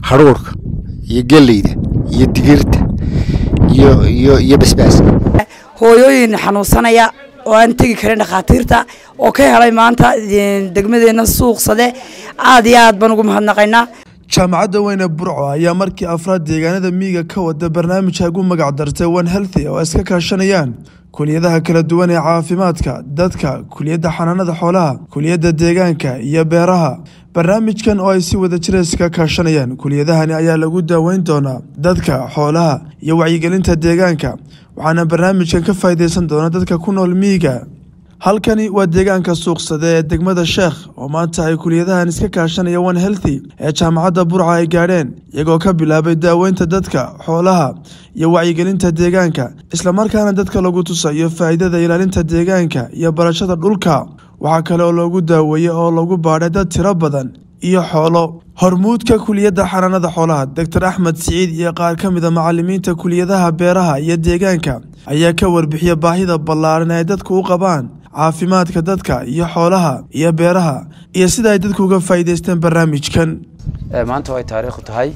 hadhuurka iyo geleyda iyo digirta iyo iyo iyo basbaaska hooyooyin xanuunsanaya oo aan tegi karin dhakhaatiirta oo ka helay maanta degmadeenna suuqsade aad iyo aad baan ugu mahadnaqaynaa jaamacadda weyne burco ayaa markii afraad deegaanada miyiga ka wada barnaamijka ugu magac dartay one healthy oo iska kaashanayaan kuliyadaha kala duwan ee caafimaadka dadka kuliyadda xanaanada xoolaha kuliyadda deegaanka iyo beeraha barnaamijkan oo ay si wada jira iska kaashanayaan kuliyadahani ayaa lagu daaweyn doonaa dadka xoolaha iyo wacyigelinta deegaanka waxaana barnaamijkan ka faa'iideysan doona dadka ku nool miyiga halkani waa deegaanka suuqsade ee degmada sheekh oo maanta ay kuliyadahan iska kaashanaya one healthy ee jaamacadda burca ay gaadheen iyagoo ka bilaabay daaweynta dadka xoolaha iyo wacyigelinta deegaanka islamarkaana dadka lagu tusayo faa'iidada ilaalinta deegaanka iyo barashada dhulka waxaa kale oo loogu daaweeyey oo lagu baadhay dad tiro badan iyo xoolo hormuudka kuliyadda xanaanada xoolaha doctor axmed siciid iyo qaar ka mida macalimiinta kuliyadaha beeraha iyo deegaanka ayaa ka warbixiya baahida ballaaran ee ay dadku u qabaan caafimaadka dadka iyo xoolaha iyo beeraha iyo sida ay dadku uga faa'iideysteen barnaamijkan maanta ay taariikhu tahay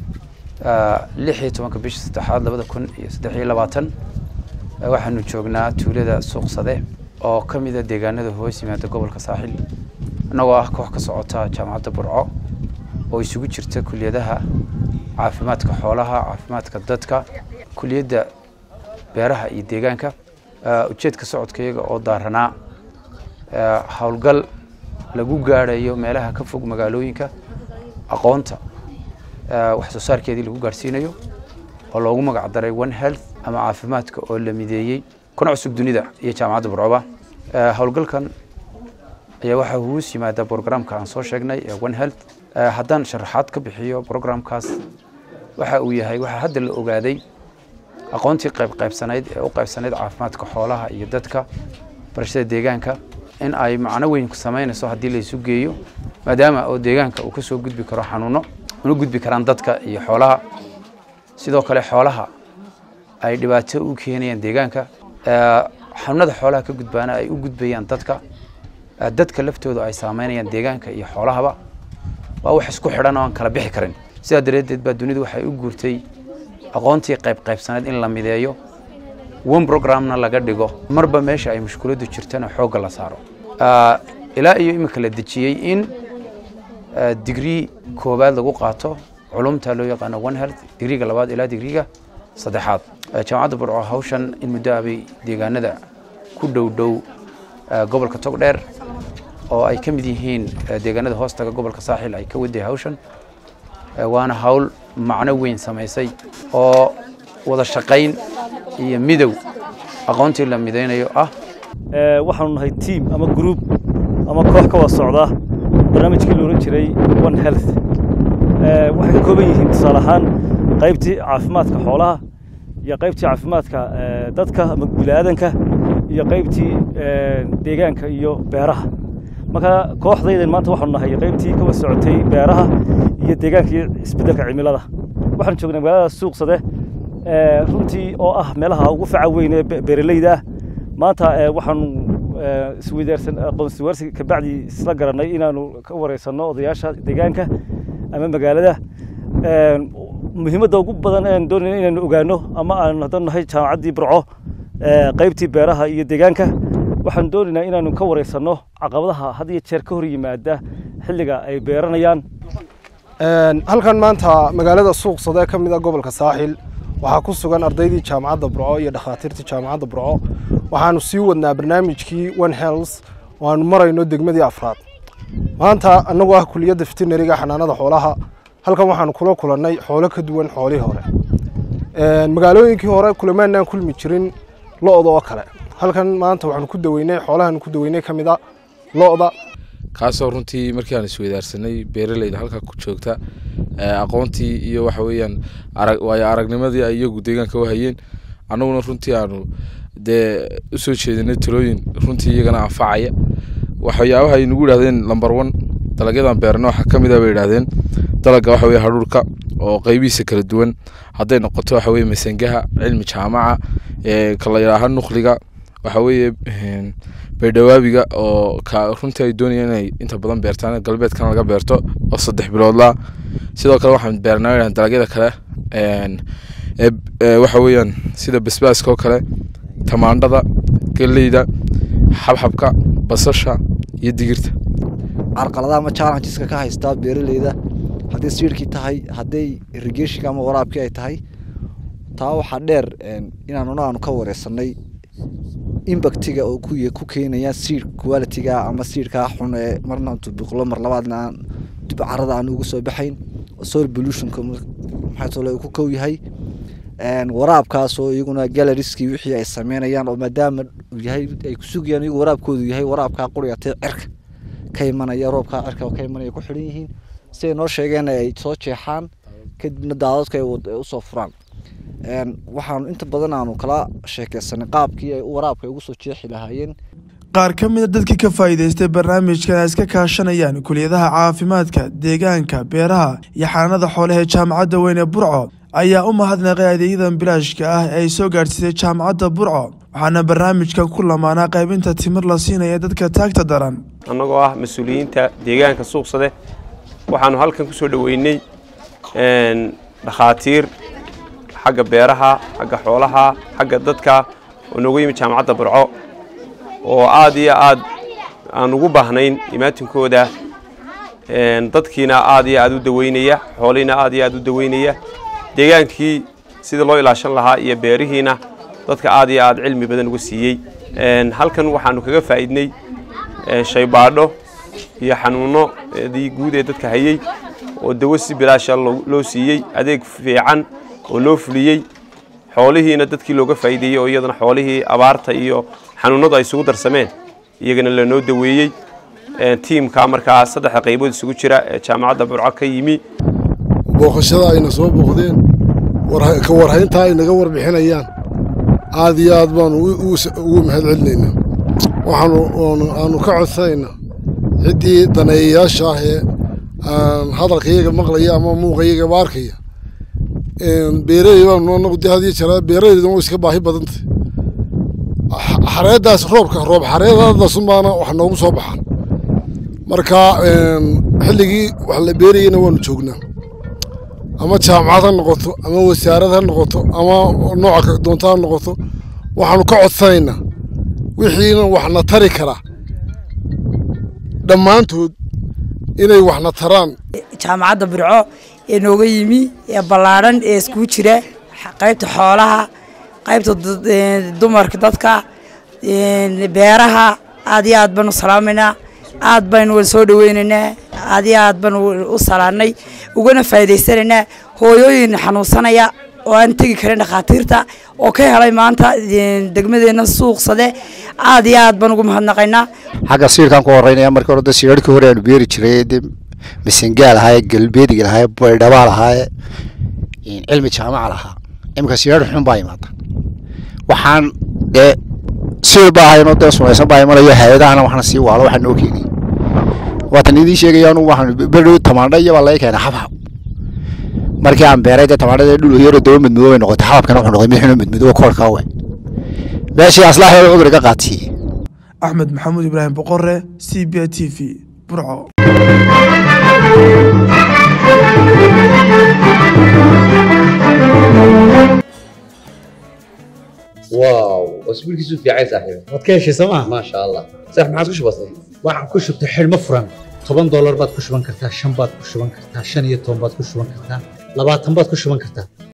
lix iyo tobanka bisha saddexaad labada kun iyo saddex iyo labaatan waxaanu joognaa tuulada suuqsade oo ka mida deegaanada hoos yimaada gobolka saaxil annagoo ah koox ka socota jaamacadda burco oo isugu jirta kuliyadaha caafimaadka xoolaha caafimaadka dadka kuliyadda beeraha iyo deegaanka ujeedka socodkayaga oo daaranaa howlgal lagu gaadhayo meelaha ka fog magaalooyinka aqoonta wax soo saarkeedii lagu gaadhsiinayo oo loogu magac daray one health ama caafimaadka oo la mideeyey kuna cusub dunida iyo jaamacadda burcoba howlgalkan ayaa waxaa huus yimaada brograamka aan soo sheegnay ee one health haddaan sharaxaad ka bixiyo brograamkaas waxa uu yahay waxaa hadda la ogaaday aqoontii qaybqaybsanayd ee u qaybsanayd caafimaadka xoolaha iyo dadka barashada deegaanka in ay macno weyn ku samaynayso haddii laysu geeyo maadaama oo deegaanka uu kasoo gudbi karo xanuuno una gudbi karaan dadka iyo xoolaha sidoo kale xoolaha ay dhibaato u keenayaan deegaanka xanuunada xoolaha ka gudbaana ay u gudbayaan dadka dadka laftooda ay saameynayaan deegaanka iyo xoolahaba waa wax isku xidhan oo aan kala bixi karin sidaa dareedeed baa dunidu waxay u guurtay aqoontii qaybqaybsanayd in la mideeyo one programna laga dhigo marba meesha ay mushkuladdu jirtana xoogga la saaro ilaa iyo iminka la dejiyey in digrii koowaad lagu qaato culumta loo yaqaano one health digriga labaad ilaa digriga saddexaad jaamacadda burco hawshan in muddo abay deegaanada ku dhow dhow gobolka togdheer oo ay ka mid yihiin deegaanada hoostaga gobolka saaxil ay ka waday hawshan waana hawl macno weyn samaysay oo wada shaqayn iyo midow aqoontii la midaynayo ah waxaanu nahay tiam ama gruub ama koox ka wada socda barnaamijkii la odhan jiray one health waxay ka kooban yihiin tusaale ahaan qaybtii caafimaadka xoolaha iyo qaybtii caafimaadka dadka ama bini'aadanka iyo qaybtii deegaanka iyo beeraha marka kooxdaydan maanta waxaanu nahay qaybtii ka wada socotay beeraha iyo deegaanka iyo isbeddelka cimilada waxaan joognay magaalada suuqsade runtii oo ah meelaha ugu faca weyn ee beeraleyda ah maanta waxaanu isweydaarsan aqoonsiwaarsi kabacdi isla garannay inaanu ka wareysanno odayaasha deegaanka ama magaalada muhiimadda ugu badan aan doonayna inaanu ogaano ama aan haddaan nahay jaamacaddii burco qaybtii beeraha iyo deegaanka waxaan doonaynaa inaanu ka wareysanno caqabadaha had iyo jeer ka hor yimaada xilliga ay beeranayaan halkan maanta magaalada suuqsade ka mid a gobolka saaxil waxaa ku sugan ardaydii jaamacadda burco iyo dhakhaatiirtii jaamacadda burco waxaanu sii wadnaa barnaamijkii one health oo aanu marayno degmadii afraad maanta annagoo ah kuliyadda veterinariga xanaanada xoolaha halkan waxaanu kula kulannay xoolo ka duwan xoolihii hore magaalooyinkii hore kulamaanaan kulmi jirin lo-da oo kale halkan maanta waxaanu ku daweynay xoolahaanu ku daweynay ka mid a lo-da kaasoo runtii markii aan isweydaarsanay beeraleyda halka ku joogta aqoontii iyo waxa weeyaan waayo aragnimadii ay iyagu deegaanka u hayeen annaguna runtii aanu dee usoo jeedinay talooyin runtii iyagana anfacaya waxyaabaha ay nagu idhahdeen number one dalagyadan beerna waxaa ka mid a bay idhahdeen dalagga waxa weye hadhuurka oo qeybihiisa kala duwan hadday noqoto waxa weye masangaha cilmi jaamaca ka la yidhaaha nukhliga waxa weeye baydhawaabiga oo ka runtii ay doonayaan inay inta badan beertaan galbeedkan laga beerto oo saddex biloodla sidoo kale waxaan beernaa dalagyada kale waxa weeyaan sida basbaaska oo kale tamaandhada geleyda xabxabka basasha iyo digirta carqaladaha ama challengeska ka haystaa beeraleyda hadday siirkii tahay hadday irrigationka ama waraabkii ay tahay taa waxaa dheer inaanuna aanu ka wareysanay imbactiga oo ku keenaya siir qualitiga ama siirkaa xun ee marna tubiqlo mar labaadna aan dib carada aan ugu soo baxayn soil pollutionka maxaatole uu ku kow yahay waraabkaas oo iyaguna galeriskii wixii ay sameynayaan oo maadaama yahay ay kusugayaan iyagu waraabkoodu yahay waraabkaa quriyatee cirka ka imanaya roobkaa cirka ka imanaya ku xidhan yihiin siday noo sheegeen ay soo jeexaan kadibna daadadka ay usoo furaan waxaanu inta badan aanu kala sheekeysanay qaabkii ay waraabka ugu soo jeexi lahaayeen qaar ka mida dadkii ka faa'iidaystay barnaamijkan ay iska kaashanayaan kuliyadaha caafimaadka deegaanka beeraha iyo xanaanada xoolaha ee jaamacadda weyn ee burco ayaa u mahadnaqay adeegyadan bilaashka ah ee ay soo gaadhsiisay jaamacadda burco waxaana barnaamijkan ku lamaanaa qaybinta timir la siinaya dadka taagta daran annagoo ah mas-uuliyiinta deegaanka suuqsade waxaanu halkan ku soo dhoweynay dhakhaatiir xagga beeraha xagga xoolaha xagga dadka oo nooga yimid jaamacadda burco oo aad iyo aad aan ugu baahnayn imaatinkooda dadkiina aad iyo aad u daweynaya xoolihiina aad iyo aad u daweynaya deegaankii sidii loo ilaashan lahaa iyo beerihiina dadka aad iyo aad cilmi badan uga siiyey halkan waxaanu kaga faa'iidnay shaybaadho iyo xanuunodii guud ee dadka hayey oo dawo si bilaasha loo siiyey adeeg fiican oo loo fuliyey xoolihiina dadkii looga faa'iideeyey oo iyadana xoolihii abaarta iyo xanuunadu ay isugu darsameen iyagana lanoo daweeyey tiimka markaa saddexda qaybood isugu jira ee jaamacadda burco ka yimi booqashada ayna soo booqdeen ka warhayntaa ay naga warbixinayaan aad iyo aad baanu ugu mahad celinaynaa waxaanu aanu ka codsanaynaa ciddii daneeyayaasha ah ee hadalkayaga maqlaya ama muuqayagaba arkaya beeraley baanu anagu dee hadiyo jaraa beeraleydan way iska baahi badantay xareeddaas roobka roob xareedadaasun baana wax noogu soo baxaan marka xilligii wax la beerayana waanu joognaa ama jaamacad ha noqoto ama wasaarad ha noqoto ama nooca doonto ha noqoto waxaanu ka codsanaynaa wixiina waxna tari karaa dhammaantood inay waxna taraan jaamacadda burco ee nooga yimi ee ballaadhan ee iskugu jira qaybta xoolaha qaybta dumarka dadka beeraha aad iyo aad baanu salaamaynaa aad baynu wada soo dhaweynaynaa aad iyo aad baanu u salaanay ugana faa'iidaysanaynaa hooyooyin xanuunsanaya oo aan tegi karin dhakhaatiirta oo ka helay maanta degmadeenna suuqsade aad iyo aad baan ugu mahadnaqaynaa xagga siirkaan ku horeynaya markii hore de siirarkii hore aanu beeri jiray de masengaal ahaaye galbeediga lahaaye baydhabaa lahaaye cilmi jaamaca lahaa iminka siyaar xun baa imaada waxaan dee siir baa ahaynoo dee sumaysan baa imanayo hay-adahana waxna sii waalo waxaa noo keenay waatan idiin sheegaya anu waxaan berdhow tamaandha iyo baa laga keenay xabxab markii aan beeray dee tamaandhada dhul yaro daba madmadoo bay noqotay xababkana wuxuu noqday mid xunoo madmadoo koorkaa we meeshii aslaaxeeda cuduriga qaatiyey axmed maxamuud ibraahim boqore c b t v burco واو اسبوع كيسو في عايز صاحبي waad ka heshay sooma ما شاء الله صح ما عادش بسيط waxaan ku shubtay xidhmo furan toban doolar baad ku shuban kartaa shan baad ku shuban kartaa shan iyo toban baad ku shuban kartaa labaatan baad ku shuban kartaa